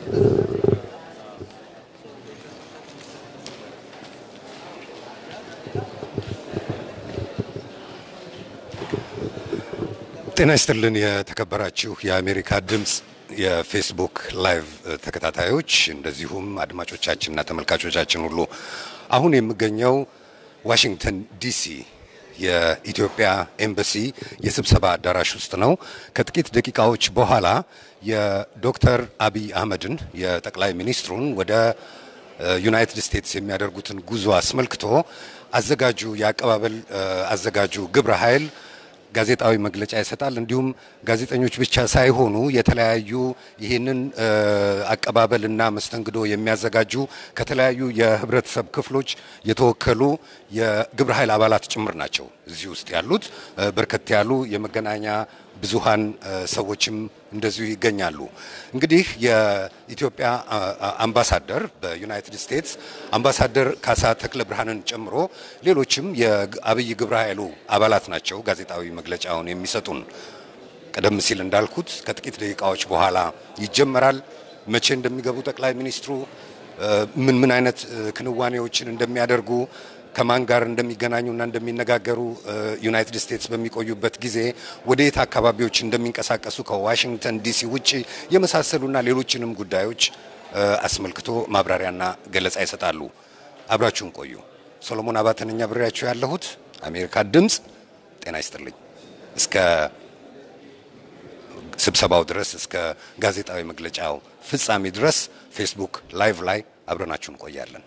ጤና ይስጥልን የተከበራችሁ የአሜሪካ ድምፅ የፌስቡክ ላይቭ ተከታታዮች እንደዚሁም አድማጮቻችንና ተመልካቾቻችን ሁሉ አሁን የምገኘው ዋሽንግተን ዲሲ የኢትዮጵያ ኤምባሲ የስብሰባ አዳራሽ ውስጥ ነው። ከጥቂት ደቂቃዎች በኋላ የዶክተር አብይ አህመድን የጠቅላይ ሚኒስትሩን ወደ ዩናይትድ ስቴትስ የሚያደርጉትን ጉዞ አስመልክቶ አዘጋጁ የአቀባበል አዘጋጁ ግብረ ኃይል ጋዜጣዊ መግለጫ ይሰጣል። እንዲሁም ጋዜጠኞች ብቻ ሳይሆኑ የተለያዩ ይህንን አቀባበልና መስተንግዶ የሚያዘጋጁ ከተለያዩ የህብረተሰብ ክፍሎች የተወከሉ የግብረ ኃይል አባላት ጭምር ናቸው እዚህ ውስጥ ያሉት። በርከት ያሉ የመገናኛ ብዙሃን ሰዎችም እንደዚሁ ይገኛሉ። እንግዲህ የኢትዮጵያ አምባሳደር በዩናይትድ ስቴትስ አምባሳደር ካሳ ተክለ ብርሃንን ጨምሮ ሌሎችም የአብይ ግብረ ኃይሉ አባላት ናቸው ጋዜጣዊ መግለጫውን የሚሰጡን። ቀደም ሲል እንዳልኩት ከጥቂት ደቂቃዎች በኋላ ይጀመራል። መቼ እንደሚገቡ ጠቅላይ ሚኒስትሩ ምን ምን አይነት ክንዋኔዎችን እንደሚያደርጉ ከማን ጋር እንደሚገናኙና እንደሚነጋገሩ ዩናይትድ ስቴትስ በሚቆዩበት ጊዜ ወደ የት አካባቢዎች እንደሚንቀሳቀሱ ከዋሽንግተን ዲሲ ውጭ የመሳሰሉና ሌሎችንም ጉዳዮች አስመልክቶ ማብራሪያና ገለጻ ይሰጣሉ። አብራችሁን ቆዩ። ሶሎሞን አባተነኛ ብሬያችሁ ያለሁት አሜሪካ ድምፅ። ጤና ይስጥልኝ። እስከ ስብሰባው ድረስ እስከ ጋዜጣዊ መግለጫው ፍጻሜ ድረስ ፌስቡክ ላይቭ ላይ አብረናችሁ እንቆያለን።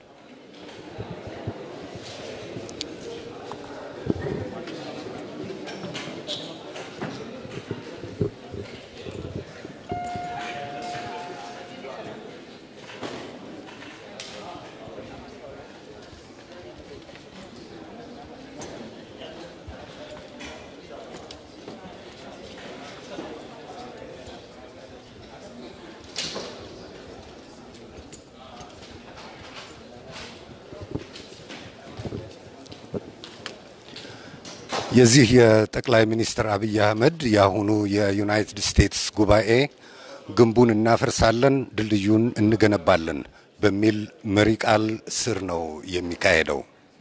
የዚህ የጠቅላይ ሚኒስትር አብይ አህመድ የአሁኑ የዩናይትድ ስቴትስ ጉባኤ ግንቡን እናፈርሳለን፣ ድልድዩን እንገነባለን በሚል መሪ ቃል ስር ነው የሚካሄደው።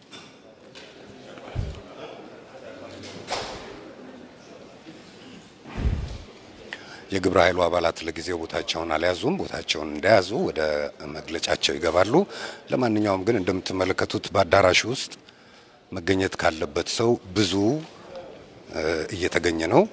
የግብረ ኃይሉ አባላት ለጊዜው ቦታቸውን አልያዙም። ቦታቸውን እንደያዙ ወደ መግለጫቸው ይገባሉ። ለማንኛውም ግን እንደምትመለከቱት በአዳራሹ ውስጥ መገኘት ካለበት ሰው ብዙ እየተገኘ ነው።